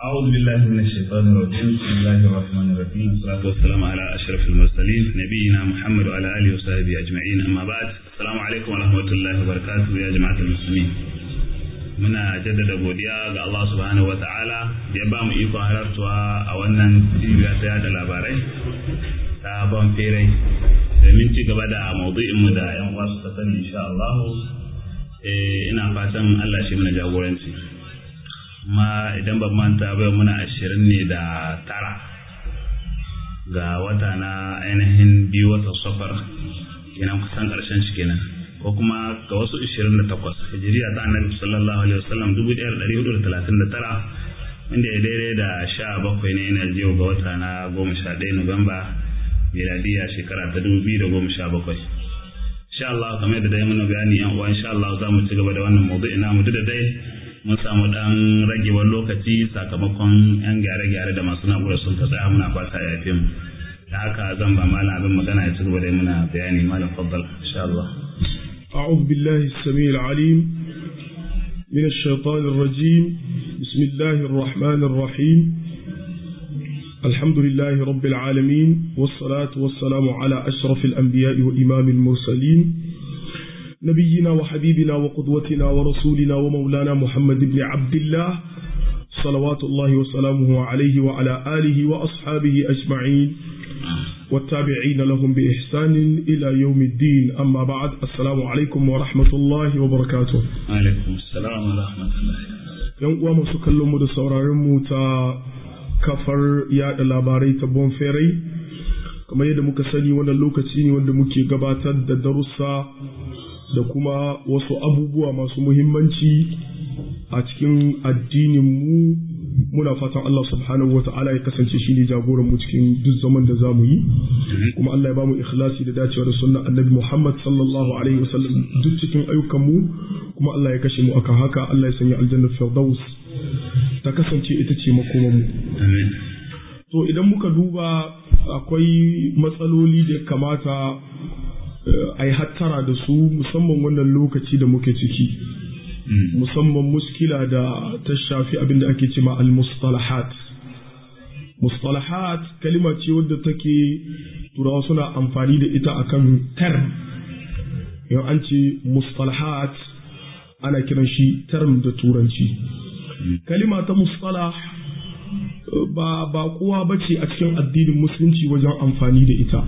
أعوذ بالله من الشيطان الرجيم بسم الله الرحمن الرحيم والصلاة والسلام على أشرف المرسلين نبينا محمد وعلى آله وصحبه أجمعين أما بعد السلام عليكم ورحمة الله وبركاته يا جماعة المسلمين muna jaddada godiya ga Allah subhanahu wa ta'ala da ya ba mu ikon halartuwa a wannan cibiya ta yada labarai ta ban ferai domin ci gaba da maudu'inmu da yan uwa suka sani insha Allah ina fatan Allah shi mana jagoranci ma idan ban manta ba muna ashirin ne da tara ga wata na ainihin biyu wata safar kenan kusan karshen shi kenan ko kuma ga wasu 28 hijiriya ta annabi sallallahu alaihi wasallam 1439 wanda ya daidai da 17 ne yana jiyo ga wata na 11 Nuwamba miladiya shekara ta 2017 insha Allah kamar da dai muna bayani yan uwa insha Allah za mu ci gaba da wannan maudu'i na mu da dai mun samu dan ragewar lokaci sakamakon yan gyare-gyare da masu na'urar sun ta tsaya muna fata ya yafe mu da haka zan ba malam abin magana ya ci gaba da muna bayani malam faddal insha Allah أعوذ بالله السميع العليم من الشيطان الرجيم بسم الله الرحمن الرحيم الحمد لله رب العالمين والصلاة والسلام على أشرف الأنبياء وإمام المرسلين نبينا وحبيبنا وقدوتنا ورسولنا ومولانا محمد بن عبد الله صلوات الله وسلامه عليه وعلى آله وأصحابه أجمعين والتابعين لهم بإحسان إلى يوم الدين أما بعد السلام عليكم ورحمة الله وبركاته alaikum assalam wa rahmatullahi yan uwa masu kallon mu da sauraron mu ta kafar yada labarai ta bonferai kamar yadda muka sani wannan lokaci ne wanda muke gabatar da darussa da kuma wasu abubuwa masu muhimmanci a cikin addinin mu muna fatan Allah subhanahu wa ta'ala ya kasance shi ne jagoran mu cikin duk zaman da za mu yi kuma Allah ya ba mu ikhlasi da dacewa da sunna annabi Muhammad sallallahu alaihi wasallam duk cikin ayyukan mu kuma Allah ya kashe mu akan haka Allah ya sanya aljanna firdaus ta kasance ita ce makoman mu amin to idan muka duba akwai matsaloli da ya kamata a yi hattara da su musamman wannan lokaci da muke ciki musamman muskila da ta shafi abin da ake cema al-mustalahat mustalahat kalima ce wadda take turawa suna amfani da ita akan term yau an ce mustalahat ana kiran shi term da turanci kalima ta mustalah ba ba kowa bace a cikin addinin musulunci wajen amfani da ita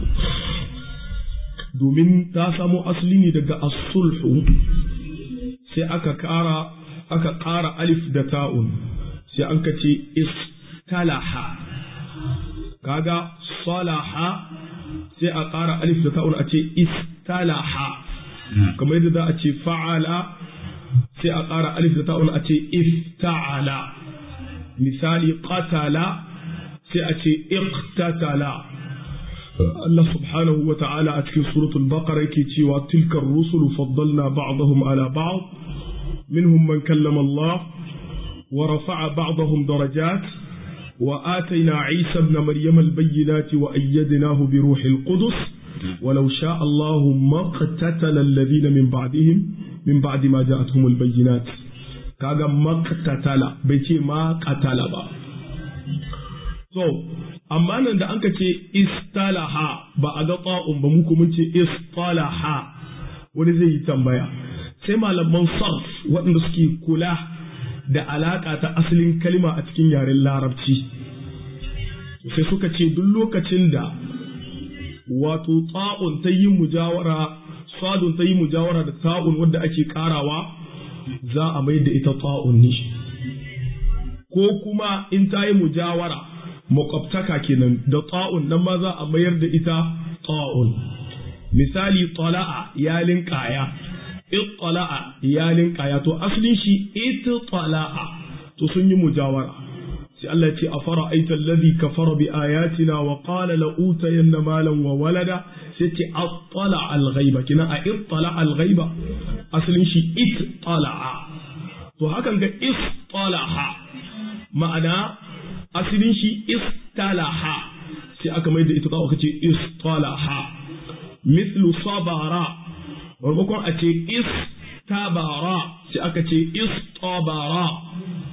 domin ta samo asali ne daga as-sulhu sai aka ƙara aka ƙara alif da ta'un sai an ka ce istalaha kaga salaha sai a ƙara alif da ta'un a ce istalaha kamar yadda za a ce fa'ala sai a ƙara alif da ta'un a ce ifta'ala misali qatala sai a ce iqtatala Allah subhanahu wa ta'ala a cikin suratul baqara yake cewa tilkar rusulu faddalna ba'dahum ala ba'd minhum man kallama Allah wa rafa'a ba'dahum darajat wa atayna Isa ibn Maryam al-bayyinati wa ayyadnahu bi ruhil qudus ولو شاء الله ما اقتتل الذين من بعدهم من بعد ما جاءتهم البينات kaga maqtatala bai ce ma qatala ba so amma nan da anka ce istalaha ba a ga ƙa'un ba muku mun ce istalaha wani zai yi tambaya sai malaman sarf waɗanda suke kula da alaƙa ta asalin kalima a cikin yaren larabci sai suka ce duk lokacin da wato ta'un ta yi mujawara sadun ta yi mujawara da ta'un wadda ake ƙarawa za a mai da ita ta'un ne ko kuma in ta yi mujawara makwabtaka kenan da ta'un nan ma za a mayar da ita ta'un misali tala'a ya linkaya ittala'a ya linkaya to asalin shi ittala'a to sun yi mujawara sai Allah ya ce afara aita alladhi kafara bi ayatina wa qala la utayanna malan wa walada sai ce attala al-ghaiba kina a ittala al-ghaiba asalin shi ittala'a to hakan ga istalaha ma'ana asalin shi istalaha sai aka mai da ita ta aka ce istalaha mislu sabara maimakon a ce istabara sai aka ce istabara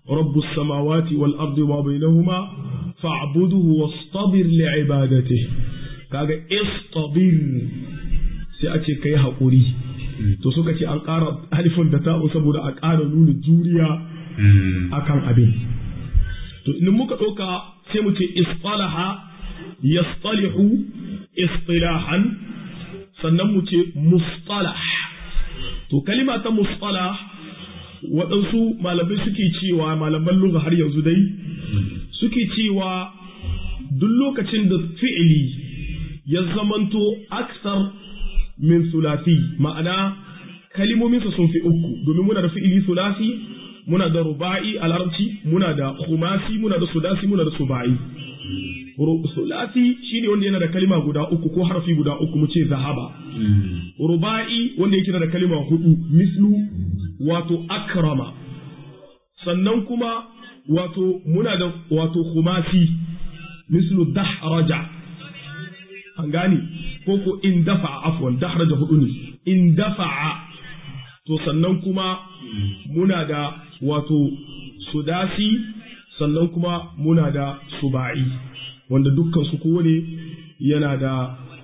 rabbus samawati wal ardi wa bainahuma fa'buduhu wastabir li'ibadatihi kaga istabir sai a ce kai haƙuri to suka ce an ƙara alifin da ta'u saboda a ƙara nuna juriya akan abin to in muka ɗauka sai mu ce istalaha yastalihu istilahan sannan mu ce mustalah to kalima ta mustalah waɗansu malamai suke cewa malaman lugha har yanzu dai suke cewa duk lokacin da fi'ili ya zamanto aksar min sulasi ma'ana kalimominsa sun fi uku domin muna da fi'ili sulasi muna da ruba'i a larabci muna da khumasi muna da sudasi muna da suba'i sulasi shine wanda yana da kalima guda uku ko harfi guda uku mu ce zahaba ruba'i wanda yake da kalima hudu mislu wato akrama sannan kuma wato muna da wato khumasi mislu dahraja an gani ko ko in dafa'a afwan dahraja hudu ne in dafa'a to sannan kuma muna da wato sudasi sannan kuma muna da suba'i wanda dukkan su kowane yana da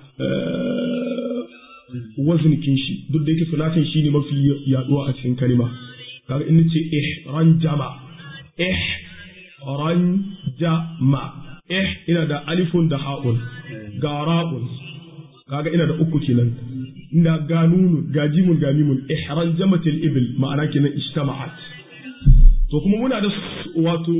waznikin shi duk da yake sulasin shi ne mafi yaduwa a cikin kalima kaga in ce ihranjama ihranjama eh ina da alifun da ha'un ga ra'un kaga ina da uku kenan ina ga nunu ga jimun ga mimun ihranjamatil ibil ma'ana kenan ijtama'at to kuma muna da wato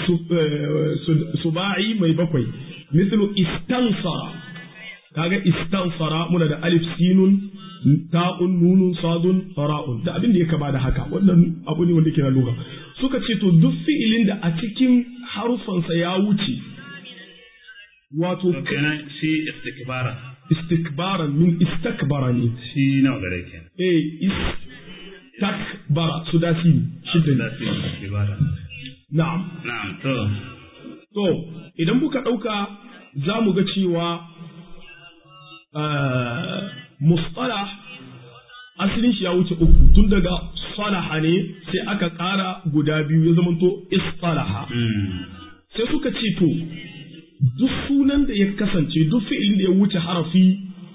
suba'i mai bakwai mislu istansara kaga istansara muna da alif sinun ta'un nunun sadun ra'un da abin da ya kama da haka wannan abu ne wanda ke na lura suka ce to duk fi'ilin da a cikin harufansa ya wuce wato kenan shi istikbara istikbaran min istakbara ne shi nawa gare kenan eh istakbara su dasi shidda ne istikbara na'am na'am to to idan muka ɗauka za mu ga cewa mustalah asalin shi ya wuce uku tun daga salaha ne sai aka ƙara guda biyu ya zamanto istalaha sai suka ce to duk sunan da ya kasance duk fi'ilin da ya wuce harafi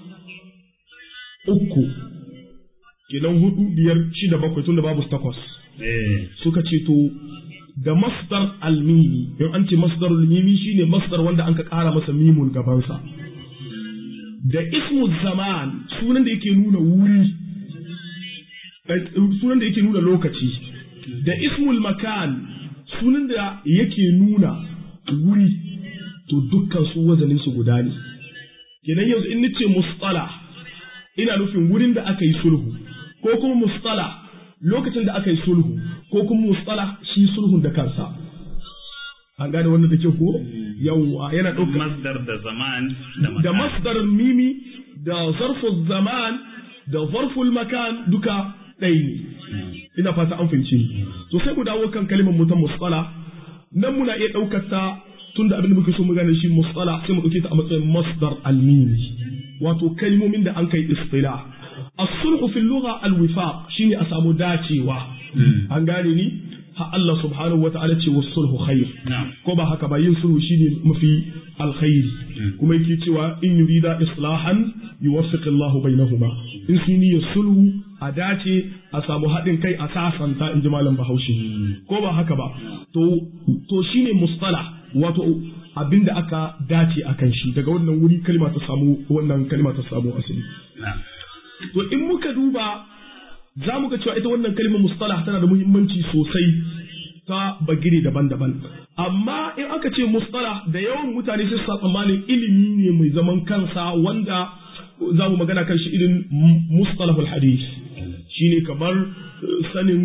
uku kenan hudu biyar shida bakwai tun da babu takwas suka ce to da masdar almimi in an ce masdar almimi shine masdar wanda an ka ƙara masa mimun gabansa da ismu zaman sunan da yake nuna wuri sunan da yake nuna lokaci da ismul makan sunan da yake nuna wuri to dukkan su wazanin su guda ne kenan yanzu in nace mustala ina nufin wurin da aka yi sulhu ko kuma mustala lokacin da aka yi sulhu ko kuma mustala shi sulhun da kansa an gane wannan da ke ko yawwa yana ɗaukar masdar da zaman da masdar mimi da zarful zaman da zarful makan duka ɗaya ne ina fata an fahimci to sai mu dawo kan kalimar mu ta musala nan muna iya ɗaukar ta tunda abin da muke so mu gane shi musala sai mu ɗauke ta a matsayin masdar almimi wato kalmomin da an kai istila as-sulhu fil lugha al-wifaq shine a samu dacewa an gane ni ha Allah subhanahu wata'ala ce wa sulhu khair ko ba haka ba yin sulhu shine mafi alkhairi kuma yake cewa in yurida islahan yuwaffiq Allah bainahuma in sun yi sulhu a dace a samu haɗin kai a sasanta in ji malam Bahaushe ko ba haka ba to to shine mustalah wato abinda aka dace akan shi daga wannan wuri kalma ta samu wannan kalma ta samu asali to in muka duba za mu ga cewa ita wannan kalmar mustalah tana da muhimmanci sosai ta bagire daban-daban amma in aka ce mustalah da yawan mutane sai su tsammanin ilimi ne mai zaman kansa wanda za mu magana kan shi irin mustalahul hadis shine kamar sanin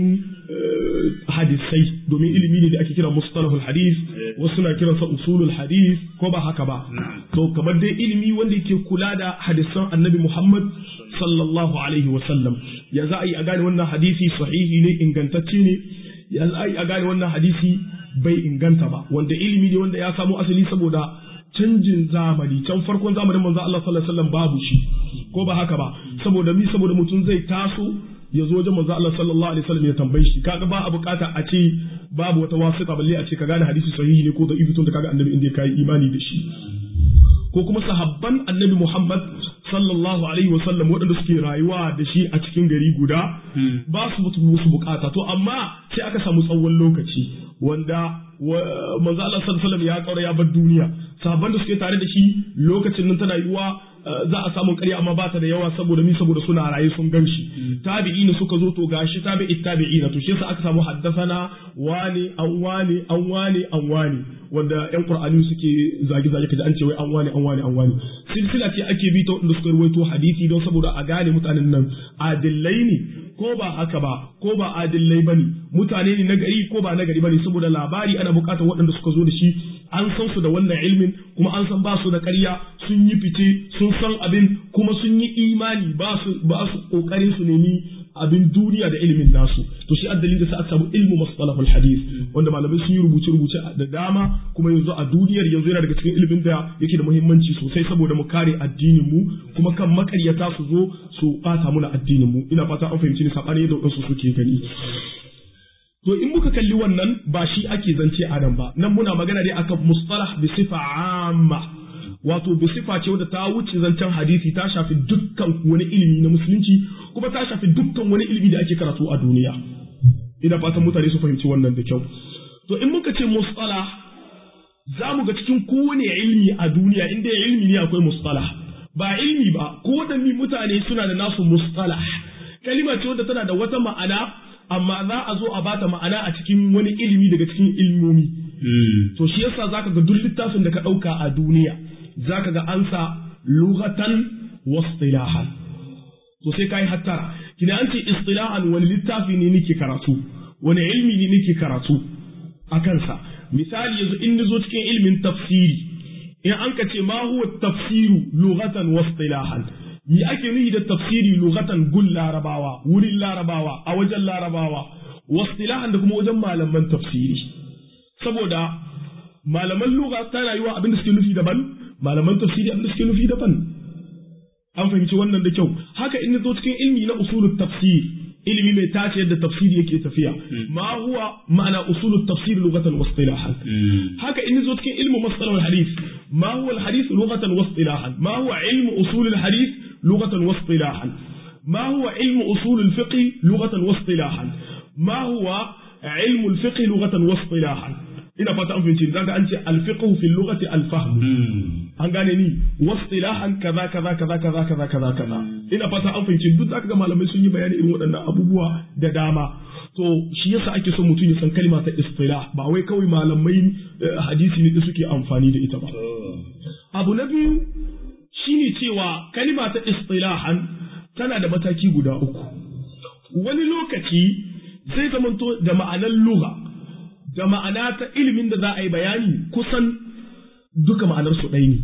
hadisai domin ilimi ne da ake kira mustalahul hadis wasu na kiransa usulul hadis ko ba haka ba to kamar dai ilimi wanda yake kula da hadisan annabi Muhammad sallallahu alaihi wa sallam ya za a yi a gane wannan hadisi sahihi ne ingantacce ne ya za a yi a gane wannan hadisi bai inganta ba wanda ilimi ne wanda ya samo asali saboda canjin zamani can farkon zamanin manzo Allah sallallahu alaihi wasallam babu shi ko ba haka ba saboda mi saboda mutum zai taso ya zo wajen manzo Allah sallallahu alaihi wasallam ya tambaye shi kaga ba a bukata a ce babu wata wasita balle a ce ka gane hadisi sahihi ne ko da ibitun da kaga annabi inda kai imani da shi ko kuma sahabban annabi Muhammad sallallahu alaihi wasallam waɗanda suke rayuwa da shi a cikin gari guda ba su musu bukata to amma sai aka samu tsawon lokaci wanda manzo Allah sallallahu alaihi wasallam ya kaura ya bar duniya sahabban da suke tare da shi lokacin nan tana yiwuwa za a samu ƙarya amma ba ta da yawa saboda mi saboda suna raye sun gan shi tabi'ina suka zo to gashi tabi'i tabi'ina to shi yasa aka samu haddasana wani an wani an wani an wani wanda yan qur'ani suke zagi zagi kaji an ce wai an wani an wani an wani silsila ce ake bi ta wanda suka rawaito hadisi don saboda a gane mutanen nan adillai ne ko ba haka ba ko ba adillai bane mutane ne na gari ko ba na gari bane saboda labari ana bukatar waɗanda suka zo da shi an san su da wannan ilmin kuma an san ba su da ƙarya sun yi fice sun san abin kuma sun yi imani ba su ba su kokarin su nemi abin duniya da ilimin nasu to shi addalin da sa aka samu ilmu mustalahul hadith wanda malamai sun yi rubuce rubuce da dama kuma yanzu a duniyar yanzu yana daga cikin ilimin da yake da muhimmanci sosai saboda mu kare addinin mu kuma kan makaryata su zo su bata muna addinin mu ina fata an fahimci ni sabani yadda wasu suke gani To in muka kalli wannan ba shi ake zance a nan ba, nan muna magana dai akan mustalah bi sifa amma. Wato bi sifa ce wadda ta wuce zancen hadisi ta shafi dukkan wani ilimi na musulunci kuma ta shafi dukkan wani ilimi da ake karatu a duniya. Ina fatan mutane su fahimci wannan da kyau. To in muka ce mustalah za mu ga cikin kowane ilimi a duniya inda ilimi ne akwai mustalah. Ba ilimi ba, ko da mutane suna da nasu mustalah. Kalima ce wadda tana da wata ma'ana amma za a zo a bata ma'ana a cikin wani ilimi daga cikin ilmomi. To shi yasa zaka ga duk littafin da ka ɗauka a duniya zaka ga an sa lughatan wa istilahan. To sai kai hattara. Kina an ce istilahan wani littafi ne nake karatu, wani ilmi ne nake karatu a kansa. Misali yanzu in zo cikin ilmin tafsiri, in an ka ce ma huwa tafsiru lughatan wa istilahan. Yi ake nuhi da tafsiri lugatan gun larabawa wurin larabawa a wajen larabawa wastilahan da kuma wajen malaman tafsiri saboda malaman lugha ta rayuwa abin da suke nufi daban malaman tafsiri abin da suke nufi daban an fahimci wannan da kyau haka in zo cikin ilmi na usulul tafsir ilimi mai tace yadda tafsiri yake tafiya ma huwa ma'ana usulut tafsir lughatan wa istilahan haka in zo cikin ilmu masalahul hadith ma huwa al hadith lughatan wa istilahan ma huwa ilmu usul al hadith لغة واصطلاحا ما هو علم أصول الفقه لغة واصطلاحا ما هو علم الفقه لغة واصطلاحا ina fata an fahimci zaka an ce alfiqhu fil lughati alfahm an gane ni wastilahan kaza kaza kaza kaza kaza kaza kaza ina fata an fahimci duk zaka ga malamai sun yi bayani irin waɗannan abubuwa da dama to shi yasa ake son mutum ya san kalma ta istilah ba wai kawai malamai hadisi ne suke amfani da ita ba abu na biyu shine cewa kalima ta istilahan tana da mataki guda uku wani lokaci zai zamanto da ma'anar lugha da ma'ana ta ilimin da za a yi bayani kusan duka ma'anar su ɗaya ne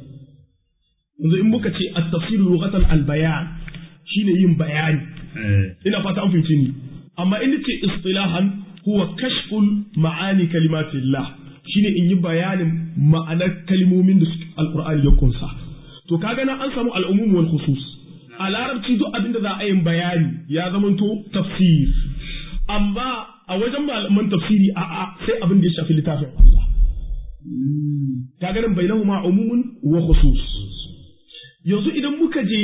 yanzu in muka ce at-tafsir lughatan al-bayan shine yin bayani ina fata an fahimci ni amma in ce istilahan huwa kashful ma'ani kalimatillah shine in yi bayanin ma'anar kalmomin da alqur'ani ya kunsa to kaga nan an samu al'umum wal khusus a larabci duk abin da za a yin bayani ya zamanto tafsir amma a wajen malaman tafsiri a a sai abin da ya shafi littafin Allah kaga nan bainahuma umumun wa khusus yanzu idan muka je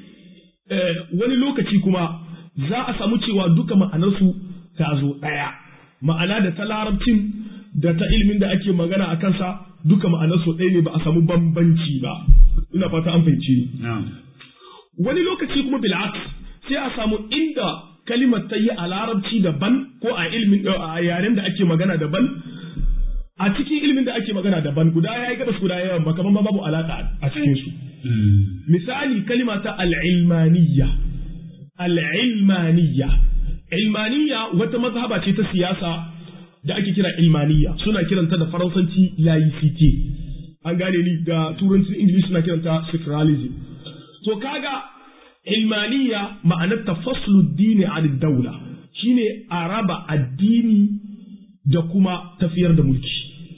wani lokaci kuma za a samu cewa duka ma'anarsu ta zo ɗaya ma'ana da ta larabcin da ta ilimin da ake magana a kansa duka ma'anarsu ɗaya ne ba a samu bambanci ba ina fata an fahimci ni wani lokaci kuma bil'aks sai a samu inda kalimar ta yi a larabci daban ko a ilimin a yaren da ake magana daban a cikin ilimin da ake magana daban guda ya yi gabas guda yawan ba kamar babu alaka a cikin su misali kalima ta al'ilmaniyya al'ilmaniyya ilmaniyya wata mazhaba ce ta siyasa da ake kira ilmaniyya suna kiranta da faransanci laicite an gane ni da turancin ingilishi suna kiranta secularism to kaga ilmaniya ma'anar tafaslu dini an daula shine a raba addini da kuma tafiyar da mulki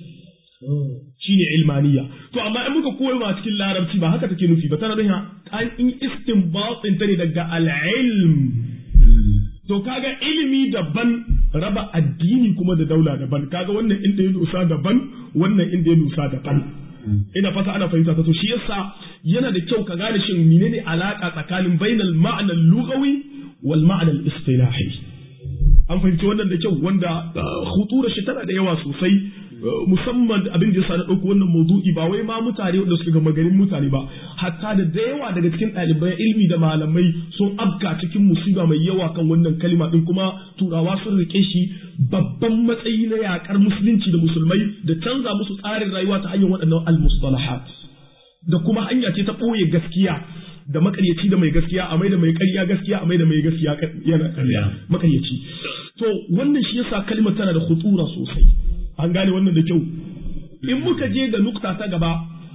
shine ilmaniya to amma in muka koyo ma cikin larabci ba haka take nufi ba tana nuna an in istinbatin ta ne daga al-ilm to kaga ilimi daban raba addini kuma da daula daban kaga wannan inda ya dosa daban wannan inda ya dosa daban ina fata ana fahimta ta to shi yasa yana da kyau ka gane shin menene alaka tsakanin bainal ma'na lughawi wal ma'na istilahi an fahimci wannan da kyau wanda khutura shi tana da yawa sosai musamman abin da yasa na ɗauko wannan maudu'i ba wai ma mutane wanda suka gama garin mutane ba hatta da da yawa daga cikin ɗalibai ilmi da malamai sun abka cikin musiba mai yawa kan wannan kalima din kuma turawa sun rike shi babban matsayi na yakar musulunci da musulmai da canza musu tsarin rayuwa ta hanyar waɗannan al-mustalahat da kuma hanya ce ta ɓoye gaskiya da makaryaci da mai gaskiya a mai da mai ƙarya gaskiya a mai da mai gaskiya yana ƙarya makaryaci to wannan shi yasa kalmar tana da khutura sosai an gane wannan da kyau in muka je ga nukta ta gaba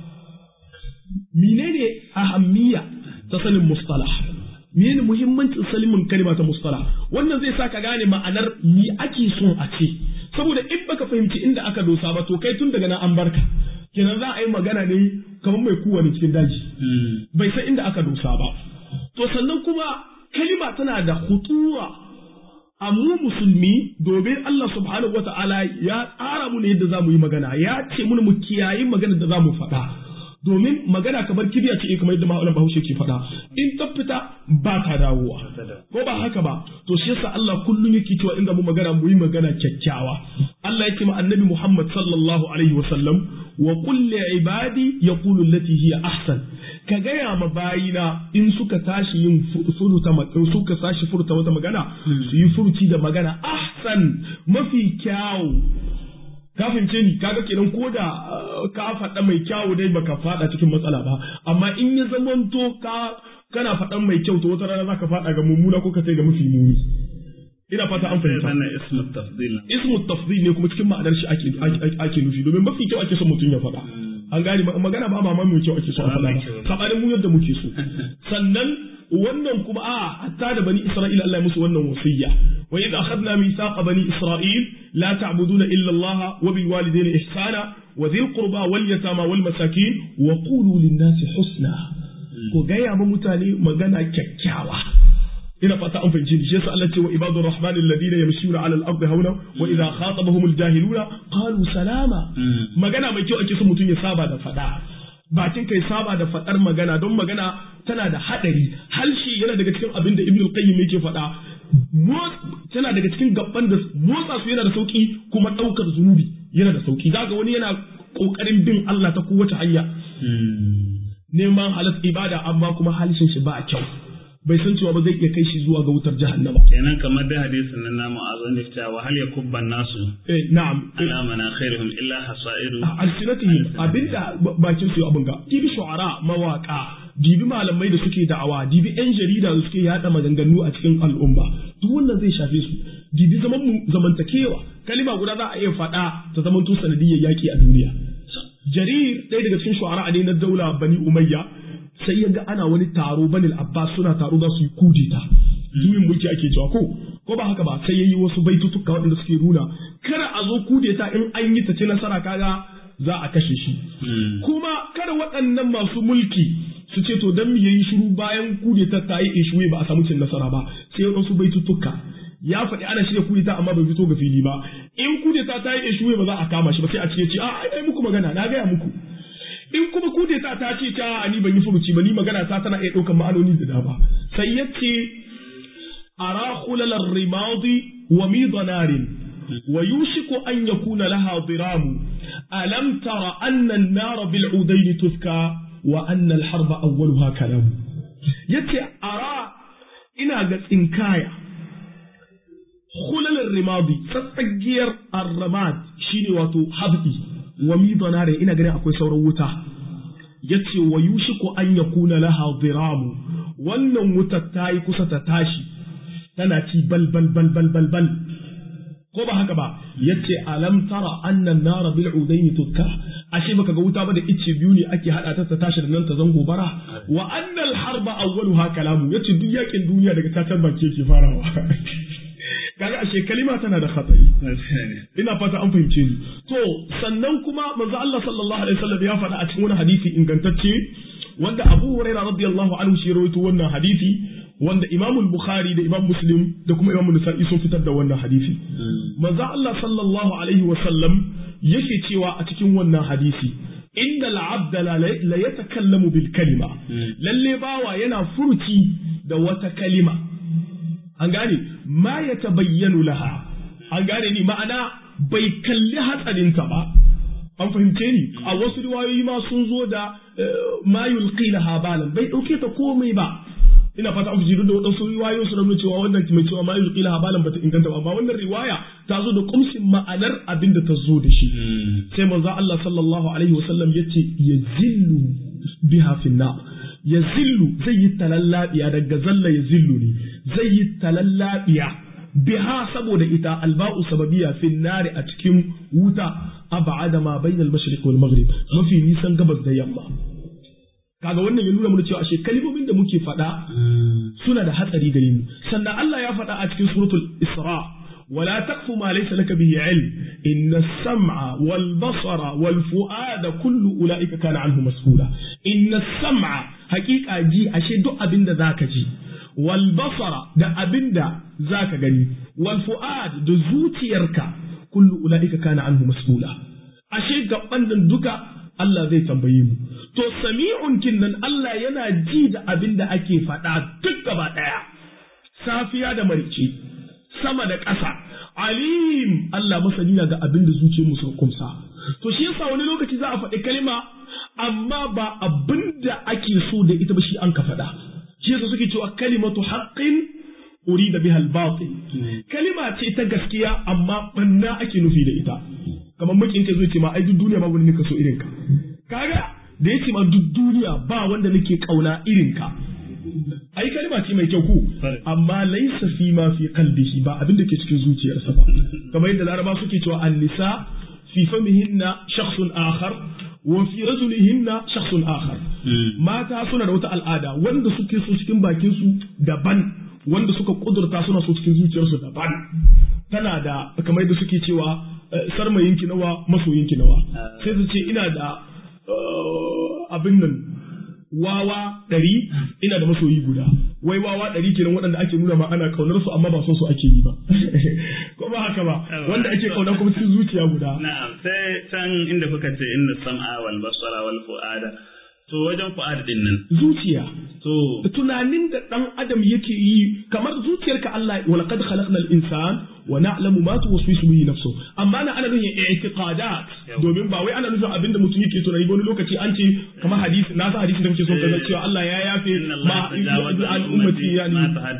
menene ahammiya ta sanin mustalah menene muhimmancin salimin kalma ta mustalah wannan zai sa ka gane ma'anar mi ake son a ce saboda in baka fahimci inda aka dosa ba to kai tun daga nan an barka kenan za a yi magana ne kamar mai kowane cikin daji bai san inda aka dosa ba to sannan kuma kalima tana da hutura a mu musulmi domin Allah subhanahu wata'ala ya tsara mu ne yadda za mu yi magana ya ce mun mu kiyayi magana da za mu faɗa domin magana kamar kibiya ce kamar yadda ma'aunan bahaushe ke faɗa in ta fita ba ta dawowa ko ba haka ba to shi yasa Allah kullum yake cewa inda mu magana mu yi magana kyakkyawa Allah ya ce ma annabi Muhammad sallallahu alaihi wa sallam wa qul li ibadi yaqulu allati hiya ahsan ka gaya ma bayina in suka tashi yin furuta in suka tashi furta wata magana su yi furuci da magana ahsan mafi kyawu ka fahimce ni kaga kenan ko da ka faɗa mai kyawu dai baka faɗa cikin matsala ba amma in ya zamanto ka kana faɗan mai kyau to wata rana zaka faɗa ga mummuna ko ka sai ga mafi muni ina fata an fahimta wannan ismu tafdil ismu tafdil ne kuma cikin ma'anar shi ake ake nufi domin mafi kyau ake son mutum ya faɗa an gane magana ba ma mai kyau ake so a faɗa ba sabanin mu yadda muke so sannan wannan kuma a hatta da bani isra'ila Allah ya musu wannan wasiyya wa idh akhadna mithaqa bani isra'il la ta'buduna illa Allah wa bil walidayni ihsana wa dhil qurba wal yatama wal masakin wa qulu lin nasi husna ko gaya ma mutane magana kyakkyawa ina fata an fahimci ni shi yasa Allah ce wa ibadur rahman alladhina yamshuna ala al-ardi hauna wa idha khatabahum al-jahiluna qalu salama magana mai kyau ake so mutum ya saba da fada bakin kai saba da fadar magana don magana tana da hadari halshi yana daga cikin abin da ibnu qayyim yake fada tana daga cikin gabban da motsa su yana da sauki kuma daukar zunubi yana da sauki zaka wani yana kokarin bin Allah ta kowace hanya neman halas ibada amma kuma halshin shi ba kyau bai san cewa ba zai iya kai shi zuwa ga wutar jahannama kenan kamar da hadisin nan namu azan da cewa hal yakubban nasu eh na'am ala manakhirihim illa hasairu alsinatihim abinda bakin su abin ga dibi shu'ara mawaka dibi malamai da suke da'awa dibi yan jarida da suke yada maganganu a cikin al'umma duk wannan zai shafe su dibi zaman mu zamantakewa kalima guda za a iya faɗa ta zaman to sanadiyyar yaki a duniya jarir ɗaya daga cikin shu'ara ne na daula bani umayya sai ya ga ana wani taro banil abbas suna taro za su yi kudeta juyin mulki ake cewa ko ko ba haka ba sai yayi wasu baitutuka waɗanda suke nuna kada a zo kudeta in an yi ta ci nasara kaga za a kashe shi kuma kada waɗannan masu mulki su ce to dan me yayi shiru bayan kudeta ta yi ishuwe ba a samu cin nasara ba sai waɗansu baitutuka ya faɗi ana shirya kudeta amma bai fito ga fili ba in kudeta ta yi ishuwe ba za a kama shi ba sai a ce a ai muku magana na gaya muku in kuma kudeta ta ce ta ni ban yi furuci ba ni magana ta tana iya ɗaukar ma'anoni da dama sai ya ce ara khulalar rimadi wa midanarin wa yushiku an yakuna laha diramu alam tara anna an-nar bil udayn tuska wa anna al-harba awwaluha kalam yace ara ina ga tsinkaya khulalar rimadi tsatsagiyar ar-ramad shine wato habbi wa midanarin ina ganin akwai sauran wuta yace wa yushiku an yakuna laha diramu wannan wutar ta yi kusa ta tashi tana ci bal bal bal bal bal bal ko ba haka ba yace alam tara annan nara bil udaini tukka ashe baka ga wuta ba da ice biyu ne ake hada ta ta tashi da nan ta zango bara wa annal harba awwaluha kalamu yace duk yakin duniya daga tatar baki yake farawa kaga ashe kalima tana da khatari ina fata an fahimce ni to sannan kuma manzo Allah sallallahu alaihi wasallam ya faɗa a cikin wani hadisi ingantacce wanda Abu Hurairah radiyallahu anhu shi rawaito wannan hadisi wanda Imam Bukhari da Imam Muslim da kuma Imam Nasa'i sun fitar da wannan hadisi manzo Allah sallallahu alaihi wa sallam yake cewa a cikin wannan hadisi inda al'abda la yatakallamu bil kalima lalle bawa yana furuci da wata kalima an gane ma ya tabayyanu laha an gane ni ma'ana bai kalli hatsarinta ba an fahimce ni a wasu riwayoyi ma sun zo da ma yulqi laha balan bai dauke ta komai ba ina fata an fujiru da wadansu riwayoyi su nuna cewa wannan mai cewa ma yulqi laha balan bata inganta ba amma wannan riwaya ta zo da kumsin ma'anar abin da ta zo da shi sai manzo Allah sallallahu alaihi wasallam yace yazillu biha fi nar yazillu zai yi talallabiya daga zalla yazillu ne zai yi talallabiya biha saboda ita alba'u sababiya fi nari a cikin wuta ab'ada ma bainal mashriq wal maghrib mafi nisan gabas da yamma kaga wannan ya nuna mana cewa ashe kalmomin da muke faɗa suna da hatsari gare mu sannan Allah ya faɗa a cikin suratul Isra ولا تقف ما ليس لك به علم إن السمع والبصر والفؤاد كل أولئك كان عنه مسؤولا إن السمع حقيقة جي أشد أبند ذاك جي والبصر ده أبند ذاك جني والفؤاد ده زوتيرك كل أولئك كان عنه مسؤولا أشد أبند دكا Allah zai tambaye mu to sami'un kinnan Allah yana ji da abin da ake faɗa duk gaba ɗaya safiya da marice sama da ƙasa alim Allah masani na ga abin da zuciyar mu suka kumsa to shi yasa wani lokaci za a faɗi kalma amma ba abin da ake so da ita ba shi an ka faɗa shi yasa suke cewa kalimatu haqqin urida biha al-batil kalima ce ta gaskiya amma banna ake nufi da ita kamar makin ka zo ce ma ai duk duniya babu wanda nika so irin ka kaga da yace ma duk duniya ba wanda nake kauna irin ka ai kalma ce mai kyau ku amma laisa fi ma fi qalbihi ba abin da ke cikin zuciyarsa ba kamar yadda laraba suke cewa an-nisa fi famihinna shakhsun akhar wa fi rajulihinna shakhsun akhar mata suna da wata al'ada wanda suke so cikin bakin su daban wanda suka kudurta suna so cikin zuciyarsu daban tana da kamar yadda suke cewa sarmayinki nawa masoyinki nawa sai su ce ina da abin nan wawa ɗari ina da masoyi guda wai wawa ɗari kenan waɗanda ake nuna ma ana kaunar su amma ba son su ake yi ba ko ba haka ba wanda ake kauna kuma cikin zuciya guda na'am sai can inda kuka ce inna sam'a wal basara wal fu'ada to wajen fu'ada din nan zuciya to tunanin da dan adam yake yi kamar zuciyarka Allah wa laqad khalaqnal insan wa na'lamu ma tuwaswisu bihi nafsu amma na ana nufin i'tiqadat domin ba wai ana nufin abinda mutum yake tunani ba wani lokaci an ce kamar hadisi na san hadisin da muke son kaza cewa Allah ya yafe ma an ummati yani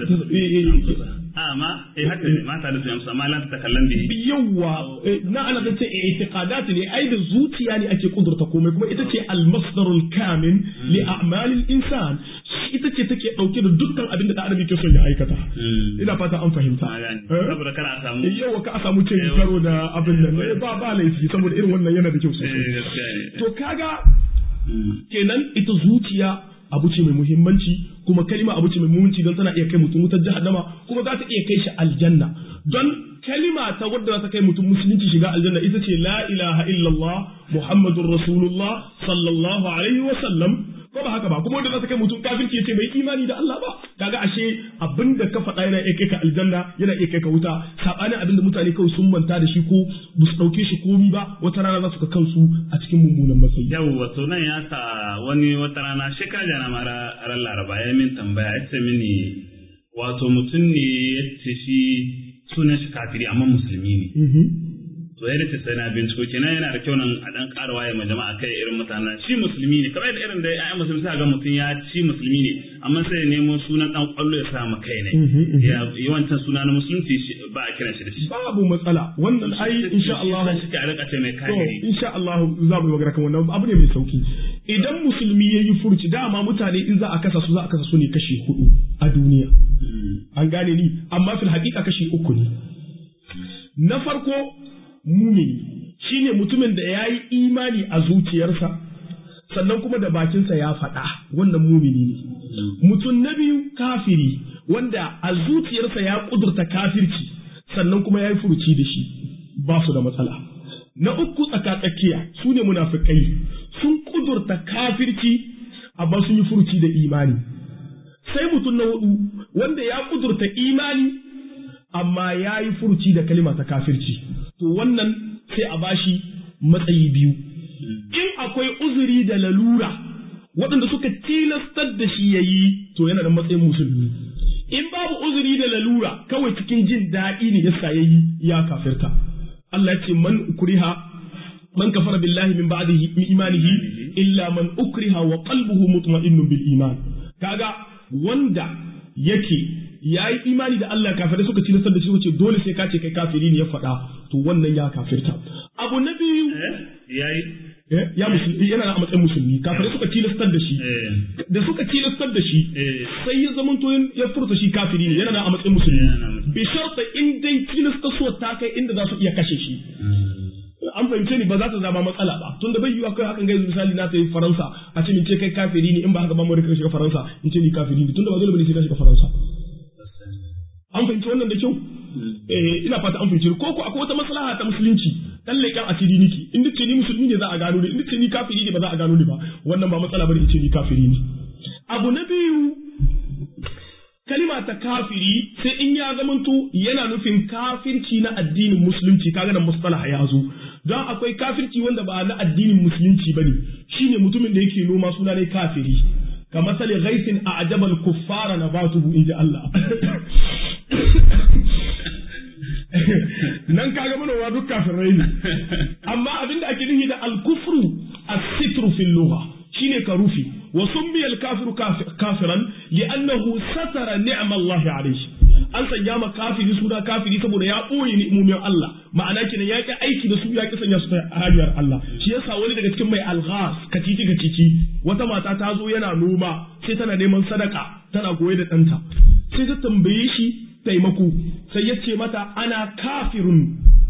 amma eh haka ne mata da tuyan amma lan ta kallon bihi yawa na ana da ce i'tiqadat ne ai da zuciya ne ake kudurta komai kuma ita ce al-masdarul kamin li a'malil insan ita ce take dauke da dukkan abin da adam yake son ya aikata ina fata an fahimta saboda kana samu yawa ka samu cin karo da abin nan ba ba laifi saboda irin wannan yana da kyau sosai to kaga kenan ita zuciya abu ce mai muhimmanci kuma kalima abu ce mai muhimmanci don tana iya kai mutum wutar jahannama kuma za ta iya kai shi aljanna don kalima ta wadda za ta kai mutum musulunci shiga aljanna ita ce la ilaha illallah muhammadur rasulullah sallallahu alaihi wa sallam ko ba haka ba kuma wanda za ta kai mutum kafirci ya ce bai imani da Allah ba kaga ashe abinda ka faɗa yana iya kai ka aljanna yana iya kai ka wuta sabanin abinda mutane kawai sun manta da shi ko ba su ɗauke shi komi ba wata rana za su ka kansu a cikin mummunan matsayi yau wato nan ya sa wani wata rana shi ka jana mara ran laraba ya min tambaya ya ce mini wato mutum ne ya ce shi sunan shi kafiri amma musulmi ne to ya dace sai na binciko kenan yana da kyau nan a dan ƙara waye ma jama'a kai irin mutanen shi musulmi ne kamar irin da ayyan musulmi sai ga mutum ya ci musulmi ne amma sai ya nemo sunan dan kwallo ya sa ma kai ne ya yawancin suna na musulunci ba a kiran shi da shi babu matsala wannan ai insha Allah shi ka rika ce mai to kai insha Allah za mu yi magana kan wannan abu ne mai sauki idan musulmi ya yi furci dama mutane in za a kasa su za a kasa su ne kashi hudu a duniya an gane ni amma fil haƙiƙa kashi uku ne na farko mumini shine mutumin da ya yi imani a zuciyarsa sannan kuma da bakinsa ya faɗa wannan mumini ne mutum na biyu kafiri wanda a zuciyarsa ya ƙudurta kafirci sannan kuma ya yi furuci da shi ba su da matsala na uku tsakatsakiya su ne munafikai sun ƙudurta kafirci amma sun yi furuci da imani sai mutum na hudu wanda ya kudurta imani amma ya yi furuci da kalima ta kafirci to wannan sai a bashi matsayi biyu in akwai uzuri da lalura waɗanda suka tilastar da shi ya yi to yana da matsayin musulmi in babu uzuri da lalura kawai cikin jin daɗi ne yasa ya yi ya kafirta Allah ya ce man ukriha man kafara billahi min ba'di imanihi illa man ukriha wa qalbuhu mutma'innun bil iman kaga wanda yake ya yi imani da Allah kafirai suka ci nasar da shi wace dole sai ka ce kai kafiri ne ya faɗa to wannan ya kafirta abu na biyu yayi ya musulmi yana a matsayin musulmi kafirai suka tilastar da shi da suka tilastar da shi sai ya zama to ya furta shi kafiri ne yana a matsayin musulmi bi sharta in dai tilastar so ta kai inda za su iya kashe shi an fahimce ni ba za ta zama matsala ba tunda bai yiwa kai hakan gaisu misali na sai faransa a ce min ce kai kafiri ne in ba haka ba mu rika shiga faransa in ce ni kafiri ne tunda ba dole bane sai ka shiga faransa an fahimci wannan da kyau eh ina fata an fahimci ko ko akwai wata maslaha ta musulunci dan leƙen asiri niki in ce ni musulmi ne za a gano ni in ce ni kafiri ne ba za a gano ni ba wannan ba matsala bane in ce ni kafiri ne abu na biyu kalima ta kafiri sai in ya zamanto yana nufin kafirci na addinin musulunci kaga da mustalaha ya zo don akwai kafirci wanda ba na addinin musulunci bane shine mutumin da yake noma suna ne kafiri kamar sali ghaisin a ajabal kuffara nabatuhu inji Allah nan kaga manoma duk kafirai ne amma abinda ake nufi da al-kufru as-sitru fil lugha shine ka rufi wa summiya al-kafiru kafiran li'annahu satara ni'ma Allah alayhi an sanya ma kafiri suna kafiri saboda ya ɓoye ni'imomin Allah ma'ana kenan ya ki aiki da su ya ki sanya su ta hanyar Allah shi yasa wani daga cikin mai alghas kacici kacici wata mata ta zo yana noma sai tana neman sadaka tana goye da ɗanta sai ta tambaye shi taimako sai ya ce mata ana kafirun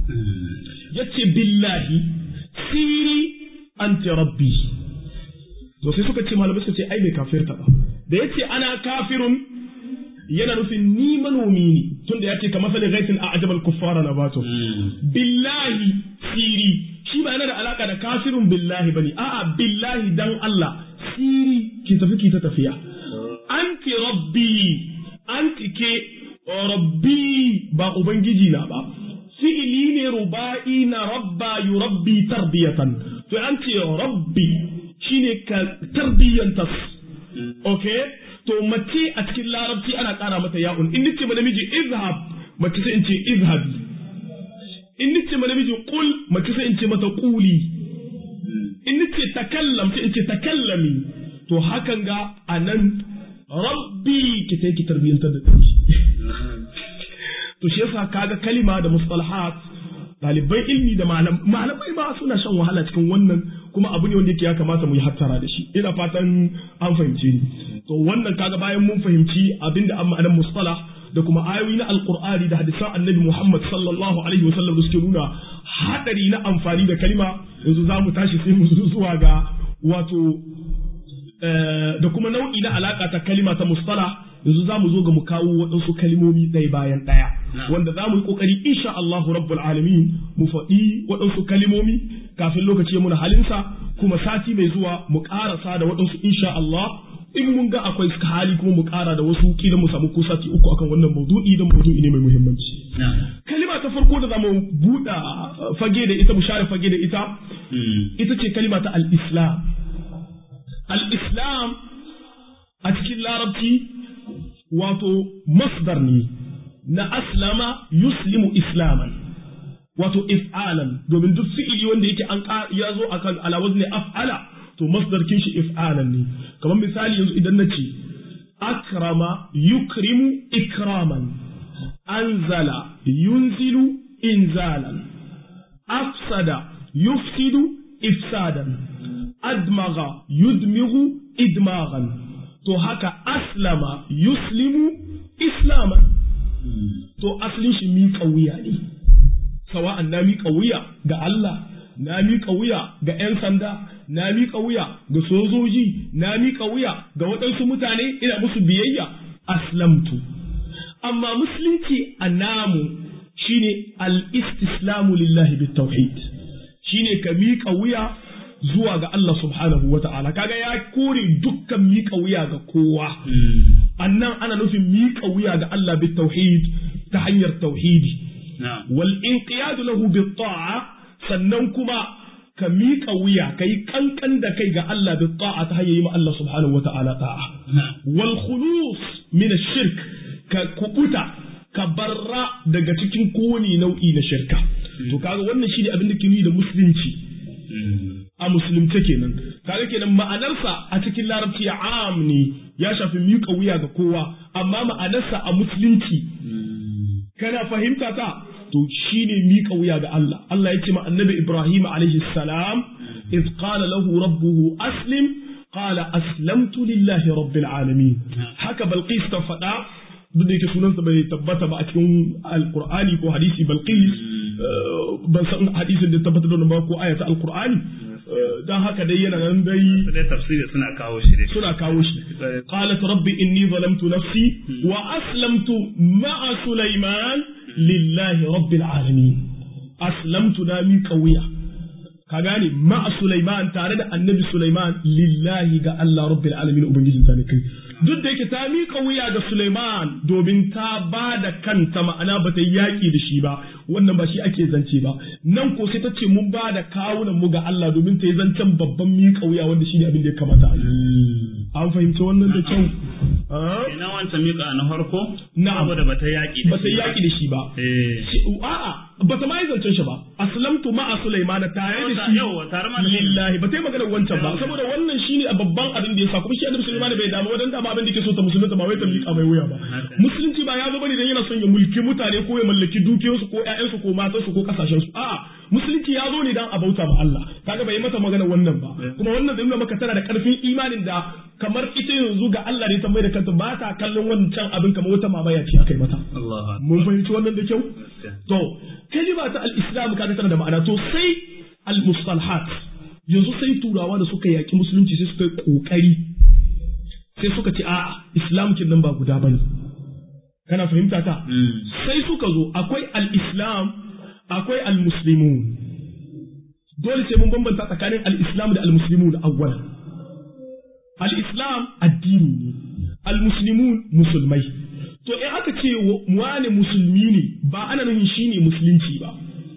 ya ce billahi siri anti rabbi to sai suka ce malamai suka ce ai bai kafirta ba da ya ce ana kafirun yana nufin ni manomi ne tunda ya ce ka masali gaisin a ajabal kuffara na bato billahi siri shi ba yana da alaka da kafirun billahi bane a'a billahi dan Allah siri ki tafi ki ta tafiya anti rabbi anti ke rabbi ba ubangiji na ba fi'ili ne ruba'i na rabba yurabbi tarbiyatan to an ce rabbi shine ka tarbiyyantas okay to mace a cikin larabci ana ƙara mata ya'un in nace ma namiji izhab mace sai in ce izhabi in nace ma namiji qul mace sai in ce mata quli in nace takallam sai in ce takallami to hakan ga anan rabbi ki sai ki tarbiyyantar da kanki to shi yasa kaga kalima da mustalahat ɗaliban ilmi da malamai ma suna shan wahala cikin wannan kuma abu ne wanda yake ya kamata mu yi hattara da shi ina fatan an fahimce ni to wannan kaga bayan mun fahimci abinda an ma'anar mustalah da kuma ayoyi na alqur'ani da hadisan annabi Muhammad sallallahu alaihi wasallam da suke nuna hadari na amfani da kalima yanzu za mu tashi sai mu zuwa ga wato da kuma nau'i na alaka ta kalima ta mustalah yanzu za mu zo ga mu kawo waɗansu kalimomi ɗaya bayan ɗaya wanda za mu yi ƙoƙari insha Allah rabbul alamin mu faɗi waɗansu kalimomi kafin lokaci muna halinsa kuma sati mai zuwa mu ƙarasa da waɗansu insha Allah in mun ga akwai hali kuma mu ƙara da wasu kila mu samu ko sati uku akan wannan maudu'i don maudu'i ne mai muhimmanci kalima ta farko da zamu buɗa fage da ita mu share fage da ita ita ce kalima ta al-islam al-islam a cikin larabci wato masdar ne na aslama yuslimu islaman wato if'alan domin duk fi'ili wanda yake an ya zo akan ala wazni af'ala to masdar kin shi if'alan ne kamar misali yanzu idan na ce akrama yukrimu ikraman anzala yunzilu inzalan afsada yufsidu ifsadan admaga yudmigu idmagan to haka aslama yuslimu islaman to asalin shi miƙa wuya ne sawa'an na miƙa wuya ga Allah na miƙa wuya ga 'yan sanda na miƙa wuya ga sojoji na miƙa wuya ga waɗansu mutane ina musu biyayya aslamtu amma musulunci a namu shine al-istislamu lillahi bit tauhid shine ka miƙa wuya zuwa ga Allah subhanahu wa ta'ala kaga ya kore dukkan miƙa wuya ga kowa annan ana nufin miƙa wuya ga Allah bi tauhid ta hanyar tauhidi wal inqiyad lahu bi ta'a sannan kuma ka miƙa wuya ka yi kankan da kai ga Allah bi ta'a ta hanyar yi ma Allah subhanahu wa ta'ala ta'a wal khulus min shirk ka kubuta ka barra daga cikin kowane nau'i na shirka to kaga wannan shine abin da ke nuni da musulunci a musulunce kenan kaga kenan ma'anarsa a cikin larabci am ne ya shafi miƙa wuya ga kowa amma ma'anarsa a musulunci kana fahimta ta to shine miƙa wuya ga Allah Allah ya ce ma annabi Ibrahim alaihi salam iz qala lahu rabbuhu aslim qala aslamtu lillahi rabbil alamin haka balqis ta faɗa duk da yake sunansa bai tabbata ba a cikin alqur'ani ko hadisi balqis ban san hadisin da tabbata da ba ko ayata alqur'ani dan haka dai yana nan dai dai tafsiri suna kawo shi dai suna kawo shi qalat rabbi inni zalamtu nafsi wa aslamtu ma'a sulaiman lillahi rabbil alamin aslamtu na mi qawiya ka gane ma'a sulaiman tare da annabi sulaiman lillahi ga Allah rabbil alamin ubangijin ta kai duk da yake ta miƙa wuya ga Suleiman domin ta ba da kanta ma'ana ba ta yi yaƙi da shi ba wannan ba shi ake zance ba nan ko sai ta ce mun ba da kawunan mu ga Allah domin ta yi zancen babban miƙa wuya wanda shi ne abin da ya kamata a yi an fahimci wannan da kyau ina wancan miƙa na farko na'am saboda ba ta yaƙi ba ta yi yaƙi da shi ba a'a ba ta ma yi zancen shi ba aslamtu ma'a Sulaiman tare da shi yawa tare ma lillahi ba ta yi maganar wancan ba saboda wannan shine a babban abin da ya sa kuma shi annabi Sulaiman bai damu wadan dama abin da ke so ta musulunta ba wai ta miƙa mai wuya ba musulunci ba ya zo bane dan yana son ya mulki mutane ko ya mallaki dukiyoyinsu ko ƴaƴansu ko matansu ko kasashensu a'a musulunci ya zo ne dan a bauta ma Allah kaga bai mata magana wannan ba kuma wannan da nuna maka tana da karfin imanin da kamar ita yanzu ga Allah ne ta mai da kanta ba ta kallon wancan abin kamar wata mamaya ce akai mata mun fahimci wannan da kyau to kalima ta al-islam kaga tana da ma'ana to sai al-mustalahat yanzu sai turawa da suka yaki musulunci sai suka yi kokari sai suka ce a'a islam kin nan ba guda bane kana fahimta ta sai suka zo akwai al-islam akwai al-muslimun dole sai mun bambanta tsakanin al-islam da al-muslimun awwal al-islam addini ne al-muslimun musulmai to in aka ce wane musulmi ne ba ana nufin shine musulunci ba